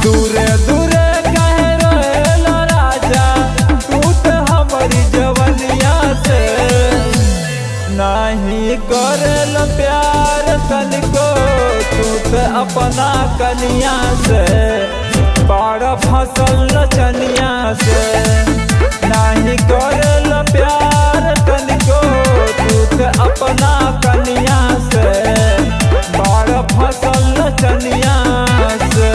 दूरे दूरे कहे रहेला राजा तू तो हमारी जवनिया से नहीं करेल प्यार तनिको तू तो अपना कनिया से बड़ फसल चनिया से नहीं करेल प्यार तनिको तू तो अपना कनिया से बड़ फसल चनिया से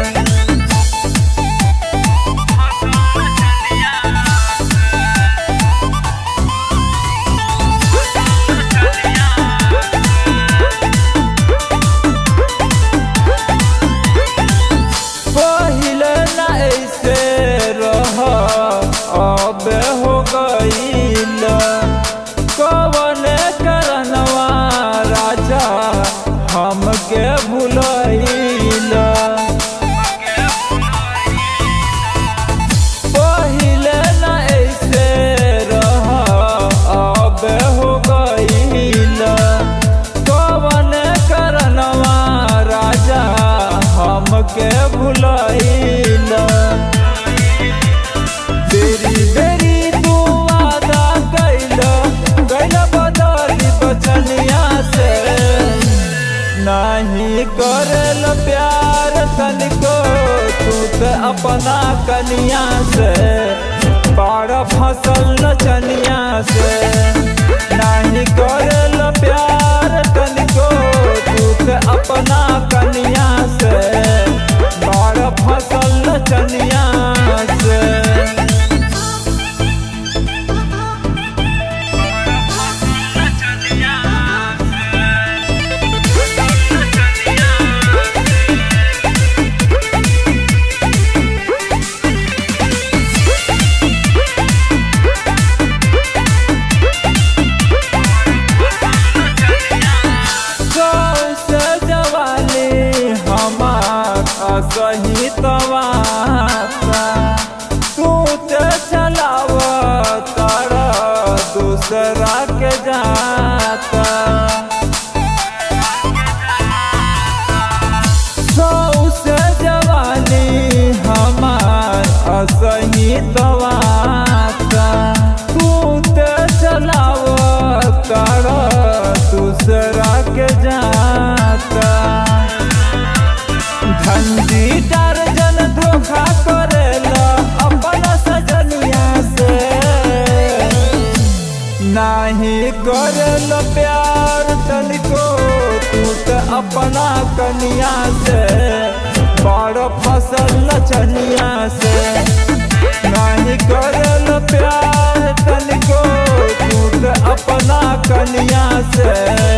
पहिले न ऐसे रह अब हो गईल कवन करनवा राजा हमके भुलैल पहिले न ऐसे रह अब हो गईल कवन करनवा राजा हमके भुलैल बेरी बेरी तू वादा कैल कैल बदली बचनिया से नहीं करल प्यार तनिको तू तो अपना कनिया से बड़ फसल चनिया से नहीं करल प्यार तनिको तू तो अपना कनिया से बड़ फसल चनिया से से जवानी हमार असही तवाता तू ते चलाव तारा दूसरा के जाता सौ से जवानी हमार असही तवाता तू ते चलाव तारा दूसरा के जाता धंधी दर्जन धोखा करेला अपन सजनिया से नाही करल प्यार तनिको तू तो अपना कनिया से बड़ फसल चनिया से नहीं करल प्यार तनिको तू तो अपना कनिया से